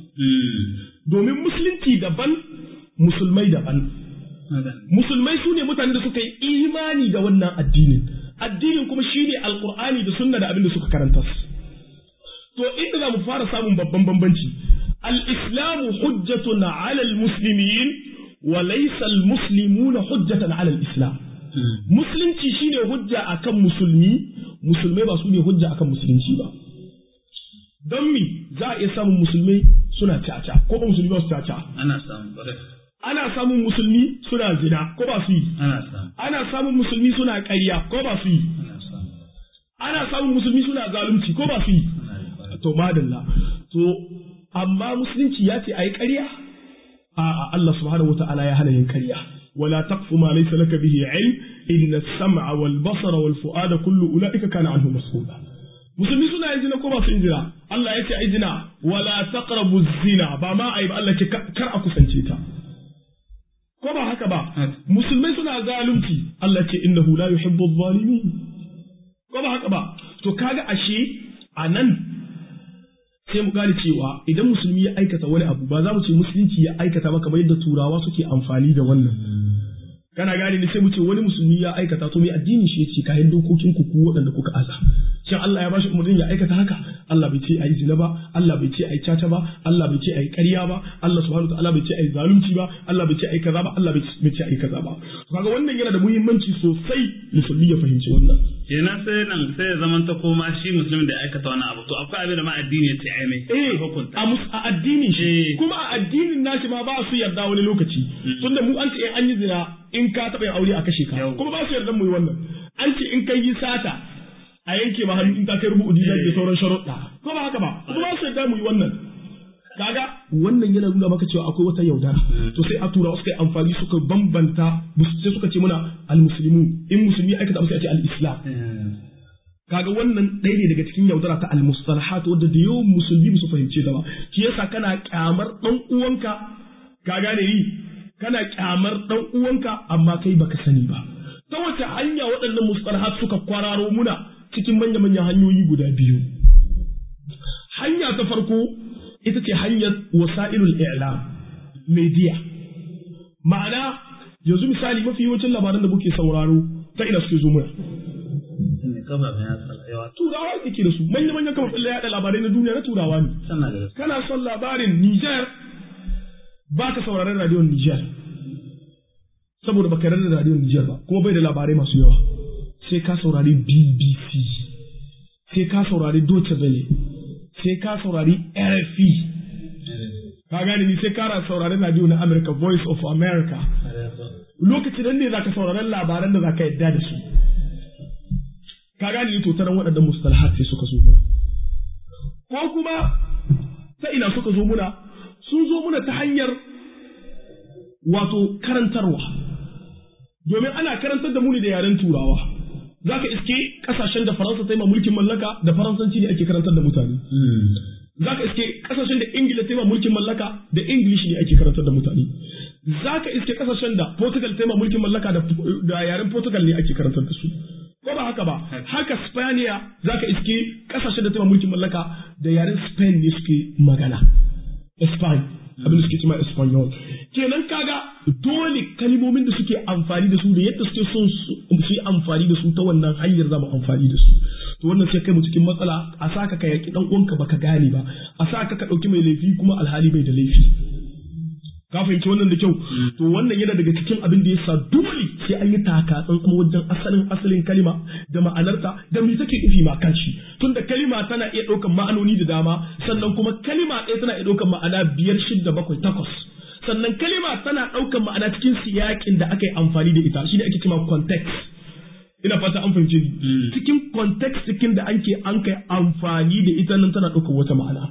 domin musulunci daban musulmai daban musulmai su ne mutane da suka yi imani da wannan addinin addinin kuma shine alqur'ani da sunna da abin da suka karanta to inda za mu fara samun babban bambanci al-islamu hujjatun 'ala al-muslimin wa laysa al-muslimuna hujjatan 'ala al-islam musulunci shine hujja akan musulmi musulmai ba su ne hujja akan musulunci ba don mi za a iya samun musulmai suna caca ko ba musulmi ba su caca ana samun ana samun musulmi suna zina ko ba su yi ana samun ana samun musulmi suna ƙarya ko ba su yi ana samun ana samun musulmi suna zalunci ko ba su yi to madalla to amma musulunci ya ce ayi ƙarya a Allah subhanahu wata'ala ya hana yin ƙarya wala taqfu ma laysa laka bihi ilm inna as-sam'a wal basara wal fu'ada kullu ulaika kana anhu mas'ula musulmi suna yin zina ko ba su yin zina Allah ya ce ai zina wala taqrabu zina ba ma ai ba Allah ce kar a kusance ta ko ba haka ba musulmai suna zalunci Allah ce innahu la yuhibbu adh-dhalimin ko ba haka ba to kaga ashe anan sai mu gane cewa idan musulmi ya aikata wani abu ba za mu ce musulunci ya aikata ba kamar yadda turawa suke amfani da wannan kana gane ne sai mu ce wani musulmi ya aikata to mai addinin shi yace kayan dokokin ku ku waɗanda kuka aza shin Allah ya bashi umarnin ya aikata haka Allah bai ce ayi zina ba Allah bai ce ayi caca ba Allah bai ce ayi ƙarya ba Allah subhanahu wataala bai ce ayi zalunci ba Allah bai ce ayi kaza ba Allah bai ce ayi kaza ba kaga wannan yana da muhimmanci sosai musulmi ya fahimci wannan kenan sai nan sai ya zamanta koma shi musulmin da aikata wani abu to akwai abin da ma addini ya ce ai mai eh hukunta a mus a addinin shi Eh. kuma a addinin nashi ma ba su yarda wani lokaci tunda mu an ce in an yi zina in ka taɓa yin aure a kashe ka Yau. kuma ba su yarda mu yi wannan an ce in kai yi sata a yanke ma hannu in ka kai rubu'u dinar da sauran sharuɗa ko ba haka ba kuma ba su yarda mu yi wannan kaga wannan yana nuna maka cewa akwai wata yaudara to sai a tura suka yi amfani suka bambanta sai suka ce muna al-muslimu in musulmi ya aikata abu sai a ce al-islam kaga wannan ɗaya ne daga cikin yaudara ta al-mustalahat wadda da yawan musulmi ba su fahimce ta ba shi yasa kana kyamar dan uwanka ka gane ni kana kyamar dan uwanka amma kai baka sani ba ta wace hanya waɗannan mustalahat suka kwararo muna cikin manya-manyan hanyoyi guda biyu hanya ta farko ita ce hanyar wasa'ilul i'lam media ma'ana yanzu misali mafi yawancin labaran da muke sauraro ta ina suke zo muna turawa ke da su manya-manyan kafafen yaɗa labarai na duniya na turawa ne kana son labarin Niger ba ka sauraron radiyon Niger saboda baka yarda da radiyon Niger ba kuma bai da labarai masu yawa sai ka saurari BBC sai ka saurari Deutsche Welle sai ka saurari RFI ka gane ni sai ka saurari radio na America Voice of America lokacin nan ne zaka saurari labaran da zaka yadda da su ka gane ni to taran waɗannan mustalahat sai suka zo muna ko kuma ta ina suka zo muna sun zo muna ta hanyar wato karantarwa domin ana karantar da mu ne da yaren turawa za ka iske kasashen da faransa ta yi ma mulkin mallaka da faransanci ne ake karantar da mutane za ka iske kasashen da ingila ta yi ma mulkin mallaka da english ne ake karantar da mutane za ka iske kasashen da portugal ta yi ma mulkin mallaka da yaren portugal ne ake karantar da su ko ba haka ba haka spaniya za ka iske kasashen da ta yi ma mulkin mallaka da yaren spain ne suke magana spain abin da suke cima espanyol kenan kaga dole kalimomin da suke amfani da su da yadda suke son su yi amfani da su ta wannan hanyar zama amfani da su to wannan sai kai mu cikin matsala a saka ka yaki dan uwanka baka gane ba a saka ka dauki mai laifi kuma alhali bai da laifi ka fahimci wannan da kyau to wannan yana daga cikin abin da yasa dole sai an yi taka tsantsan wajen asalin asalin kalima da ma'anarta da me take nufi ma kanshi tunda kalima tana iya ɗaukar ma'anoni da dama sannan kuma kalima ɗaya tana iya ɗaukar ma'ana biyar shidda bakwai takwas sannan kalima tana ɗaukar ma'ana cikin siyakin da aka yi amfani da ita shi ne ake cewa context ina fata an fahimci ni cikin context cikin da anke an kai amfani da ita nan tana ɗaukar wata ma'ana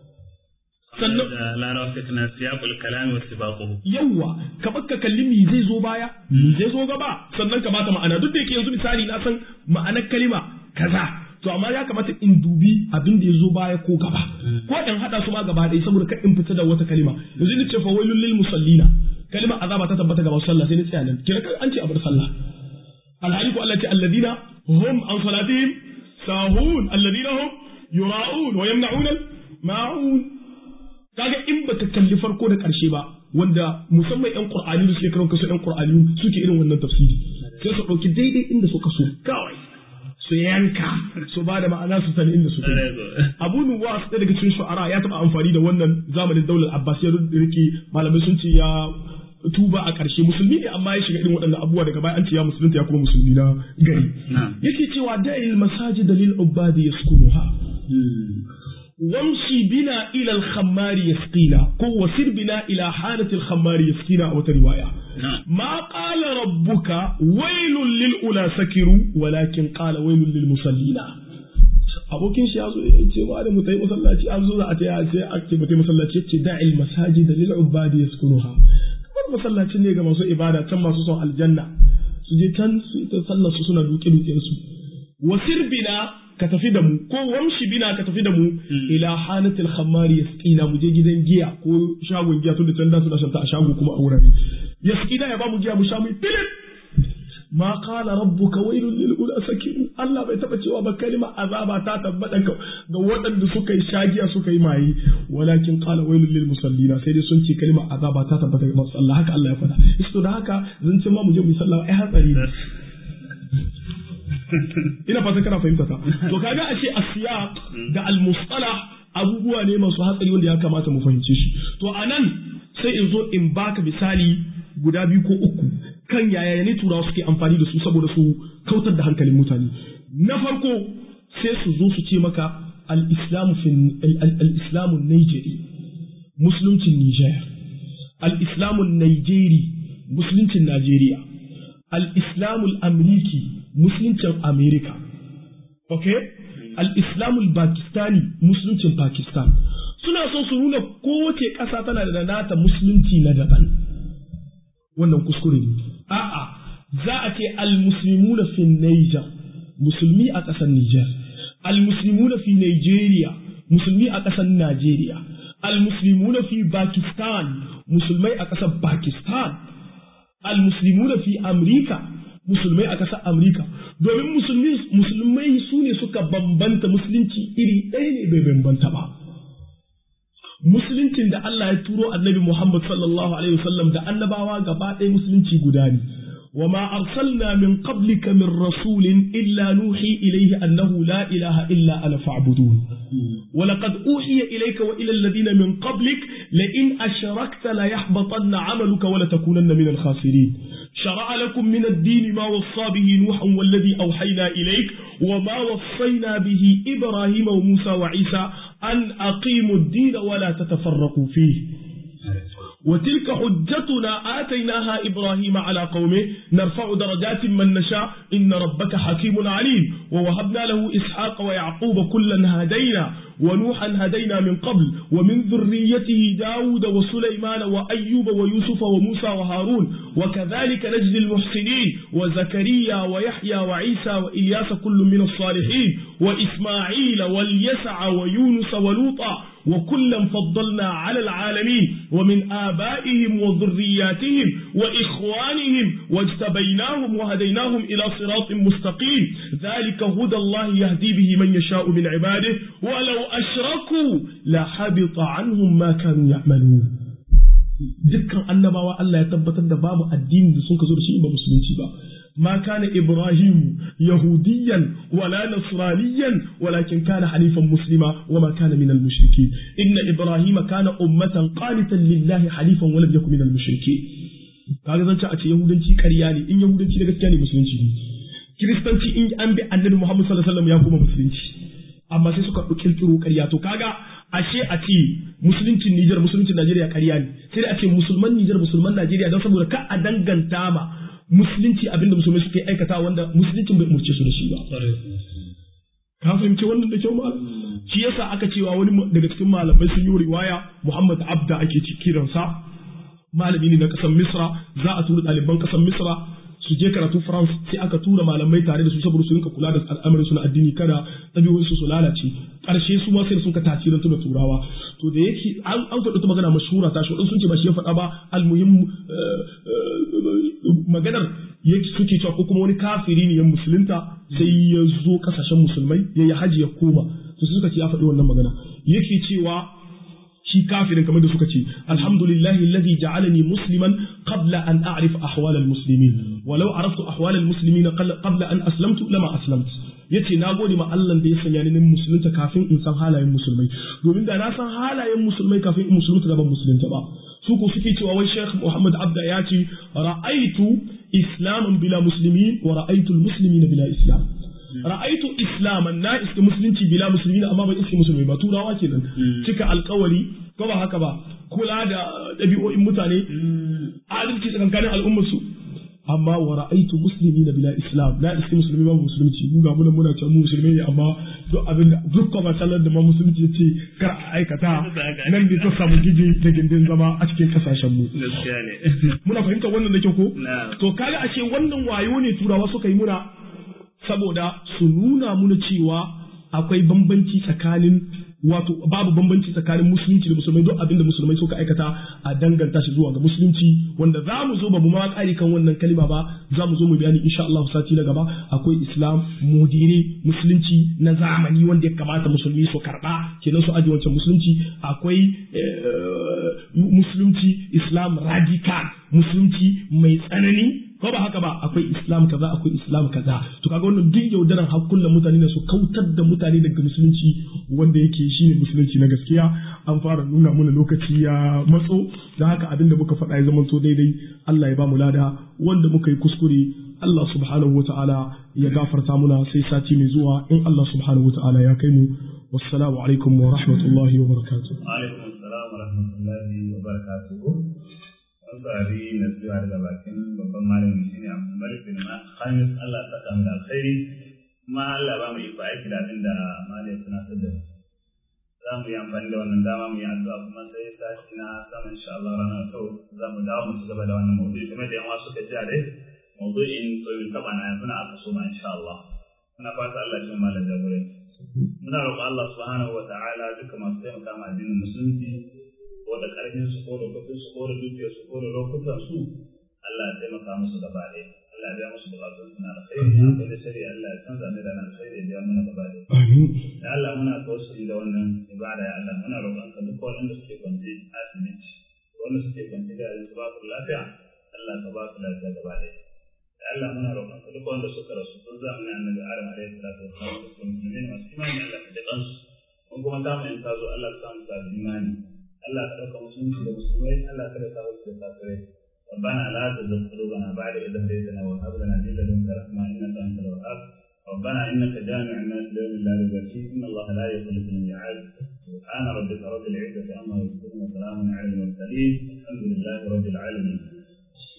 sannan da larawa sai kana siyaqul kalami wa sibaquhu yawa ka bakka kalli mi zai zo baya mi zai zo gaba sannan ka bata ma'ana duk da yake yanzu misali na san ma'anar kalima kaza to amma ya kamata in dubi abin da ya zo baya ko gaba ko in hada su ma gaba ɗaya saboda ka in fita da wata kalima yanzu ni ce fa wailul lil musallina kalima azaba ta tabbata gaba sallah sai ni tsaya nan kira an ce abar sallah alhali ko Allah ce alladina hum an salatihim sahun alladina hum yura'un wa yamna'un ma'un kaga in baka kalli farko da karshe ba wanda musamman yan qur'ani da suke karon kasu yan qur'ani suke irin wannan tafsiri sai su dauki daidai inda suka so kawai su yanka su ba da ma'ana su sani inda suke abu nuwas ɗaya daga cikin shu'ara ya taɓa amfani da wannan zamanin daular abbas ya rike malamai sun ce ya tuba a ƙarshe musulmi ne amma ya shiga irin waɗannan abubuwa daga baya an ce ya musulunta ya kuma musulmi na gari yake cewa da'il masajid lil ubadi yaskunuha وامشي بنا إلى الخمار يسقينا كو وسر بنا إلى حانة الخمار يسقينا أو رواية ما قال ربك ويل للأولى سكروا ولكن قال ويل للمصلين abokin shi ya zo ya ce ba da mu tayi masallaci an zo za a taya sai a ce mutai masallaci yace da'il masajid lil ubadi yaskunuha kamar masallaci ne ga masu ibada can masu son aljanna su je can su ta sallar su suna duke duken su wasir bina ka tafi da mu ko wamshi bina ka tafi da mu ila hanatil khammari yasqina mu je gidan giya ko shagon giya tun da can da suna shanta a shago kuma a wurare yasqina ya ba mu giya mu sha mu filin ma qala rabbuka wailul lil ula sakiru Allah bai taba cewa ba kalma azaba ta tabbata ga waɗanda suka yi shagiya suka yi maye walakin qala wailul lil musallina sai dai sun ce kalma azaba ta tabbata ga masu Allah haka Allah ya faɗa isto da haka zan ce ma mu je mu sallah ai hatsari ina fata kana fahimta ta to kaga ashe asiyaq da al-mustalah abubuwa ne masu hatsari wanda ya kamata mu fahimce shi to anan sai in zo in baka misali guda biyu ko uku kan yaya ne turawa suke amfani da su saboda su kautar da hankalin mutane na farko sai su zo su ce maka al-islamu fi al-islamu Nigeri musuluncin Niger al-islamu Nigeri musuluncin Najeriya al-islamu al-amriki musuluncin Amerika okay al-islamu al-pakistani musuluncin Pakistan suna so su nuna kowace ƙasa tana da nata musulunci na daban wannan kuskure ne a'a za a ce al-muslimuna fi Niger musulmi a ƙasar Niger al-muslimuna fi Nigeria musulmi a ƙasar Najeriya المسلمون في باكستان مسلمي أكسا باكستان المسلمون في أمريكا musulmai a ƙasar Amurka domin musulmai su ne suka bambanta musulunci iri ɗaya ne bai bambanta ba. Musuluncin da Allah ya turo annabi Muhammad sallallahu Alaihi wasallam da annabawa gaba ɗaya musulunci guda ne. وما أرسلنا من قبلك من رسول إلا نوحي إليه أنه لا إله إلا أنا فاعبدون ولقد أوحي إليك وإلى الذين من قبلك لئن أشركت ليحبطن عملك ولتكونن من الخاسرين شرع لكم من الدين ما وصى به نوحا والذي أوحينا إليك وما وصينا به إبراهيم وموسى وعيسى أن أقيموا الدين ولا تتفرقوا فيه وتلك حجتنا آتيناها إبراهيم على قومه نرفع درجات من نشاء إن ربك حكيم عليم ووهبنا له إسحاق ويعقوب كلا هدينا ونوحا هدينا من قبل ومن ذريته داود وسليمان وأيوب ويوسف وموسى وهارون وكذلك نجزي المحسنين وزكريا ويحيى وعيسى وإلياس كل من الصالحين وإسماعيل واليسع ويونس ولوطا وكلا فضلنا على العالمين ومن آبائهم وذرياتهم وإخوانهم واجتبيناهم وهديناهم إلى صراط مستقيم ذلك هدى الله يهدي به من يشاء من عباده ولو أشركوا لحبط عنهم ما كانوا يعملون dukkan annabawa Allah ya tabbatar da babu addini da sun ka zo da shi ba musulunci ba ما كان إبراهيم يهوديا ولا نصرانيا ولكن كان حنيفا مسلما وما كان من المشركين إن إبراهيم كان أمة قانتا لله حنيفا ولم يكن من المشركين kaga zan ci a ce yahudanci ƙarya ne in yahudanci da gaskiya ne musulunci ne kiristanci in an bi annabi Muhammad sallallahu alaihi wasallam ya kuma musulunci amma sai suka kirkiro ƙarya to kaga ashe a ce musuluncin Nijar musuluncin Najeriya ƙarya ne sai a ce musulman Nijar musulman Najeriya don saboda ka a danganta ma musulunci abinda musulmai suke aikata wanda musuluncin bai umurce su da shi ba. Ka fahimci wannan da kyau malam? Shi yasa aka cewa wani daga cikin malamai sun yi riwaya Muhammad Abda ake kiransa malami ne na ƙasar Misra za a tura ɗaliban ƙasar Misra su je karatu France sai aka tura malamai tare da su saboda su rinka kula da al'amarin su na addini kada ɗabi'un su su lalace ƙarshe su ma sai sun ka tasirin da turawa to da yake an an faɗi ta magana mashhura ta shi sun ce ba shi ya faɗa ba almuhim maganar yake suke cewa ko kuma wani kafiri ne ya musulunta sai ya zo kasashen musulmai ya yi haji ya koma to suka ce ya faɗi wannan magana yake cewa shi kafirin kamar da suka ce alhamdulillahi alladhi ja'alani musliman qabla an a'rif ahwal almuslimin walau araftu ahwal almuslimin qabla an aslamtu lama aslamtu yace na gode ma Allah da ya sanya ni musulunta kafin in san halayen musulmai domin da na san halayen musulmai kafin in musulunta da ban musulunta ba su ko suke cewa wai Sheikh Muhammad Abda ya ce ra'aitu islaman bila muslimin wa ra'aitu almuslimina bila islam ra'aitu islaman na iska musulunci bila musulmi amma ban iska musulmi ba turawa kenan cika alkawari ko ba haka ba kula da ɗabi'o'in mutane adalci tsakankanin al'ummar su amma wa ra'aitu muslimina bila islam na iska musulmi ba musulunci mu ga muna muna cewa mu musulmi ne amma duk abin da duk kuma sallar da ma musulunci ya ce kar a aikata nan ne ta samu gije da gindin zama a cikin kasashen mu muna fahimtar wannan da kyau ko to kaga ashe wannan wayo ne turawa suka yi muna saboda su nuna muna cewa akwai bambanci tsakanin wato babu bambanci tsakanin musulunci da musulmai duk abinda musulmai suka aikata a danganta shi zuwa ga musulunci wanda za mu zo ba mu ma kare kan wannan kalima ba za mu zo mu bayani insha Allah sati na gaba akwai islam mudiri musulunci na zamani wanda ya kamata musulmi su karba kenan su aje wancan musulunci akwai musulunci islam radical musulunci mai tsanani ko ba haka ba akwai islam kaza akwai islam kaza to kaga wannan duk yaudaran hakkullan mutane ne su kautar da mutane daga musulunci wanda yake shine musulunci na gaskiya an fara nuna mana lokaci ya matso da haka abin da muka faɗa ya zama to daidai Allah ya ba mu lada wanda muka yi kuskure Allah subhanahu wata'ala ya gafarta muna sai sati mai zuwa in Allah subhanahu wata'ala ya kai mu wassalamu alaikum wa rahmatullahi wa barakatuh alaikum assalam wa rahmatullahi wa barakatuh saurari na zuwa daga bakin babban malamin shi ne Abdul Malik bin Khamis Allah ta samu da alkhairi kuma Allah ba mu iko aiki da abin da malai suna ta da za mu yi amfani da wannan dama mu yi addu'a kuma sai sati na sama insha Allah ranar to za mu dawo mu ci gaba da wannan maudu'i kuma da yan wasu ka ji a dai maudu'in tsoyin taba na yanzu na aka so ma insha Allah muna fata Allah ya malam jagoranci muna roƙon Allah subhanahu wa ta'ala duka masu taimaka ma addinin musulunci ko da ƙarfin su ko da kuɗin su ko da dukiyar su ko da lokutan su Allah ya taimaka musu gaba ɗaya Allah ya biya musu buƙatun su na alkhairi akwai da shari'a Allah ya canza mai da na alkhairi ya biya mana gaba ɗaya Amin. ya Allah muna tawassuli da wannan ibada ya Allah muna roƙon ka duk waɗanda suke kwance asibiti wanda suke kwance da yanzu ba su lafiya Allah ka ba su lafiya gaba ɗaya ya Allah muna roƙon ka duk wanda suka rasu tun zamanin annabi Adam alaihi salatu wassalam da kuma musulmai masu imani Allah ka jiƙan su mun kuma ta mu in ta zo Allah ka samu sa imani Allah ka ɗauka musulunci da musulmai Allah ka da sa wasu da kafirai ربنا لا تزغ قلوبنا بعد إذ هديتنا وهب لنا من لدنك رحمة إنك أنت الوهاب ربنا إنك جامع الناس ليوم لا ريب فيه إن الله لا يخلف الميعاد سبحان ربك رب العزة عما يصفون وسلام على المرسلين الحمد لله رب العالمين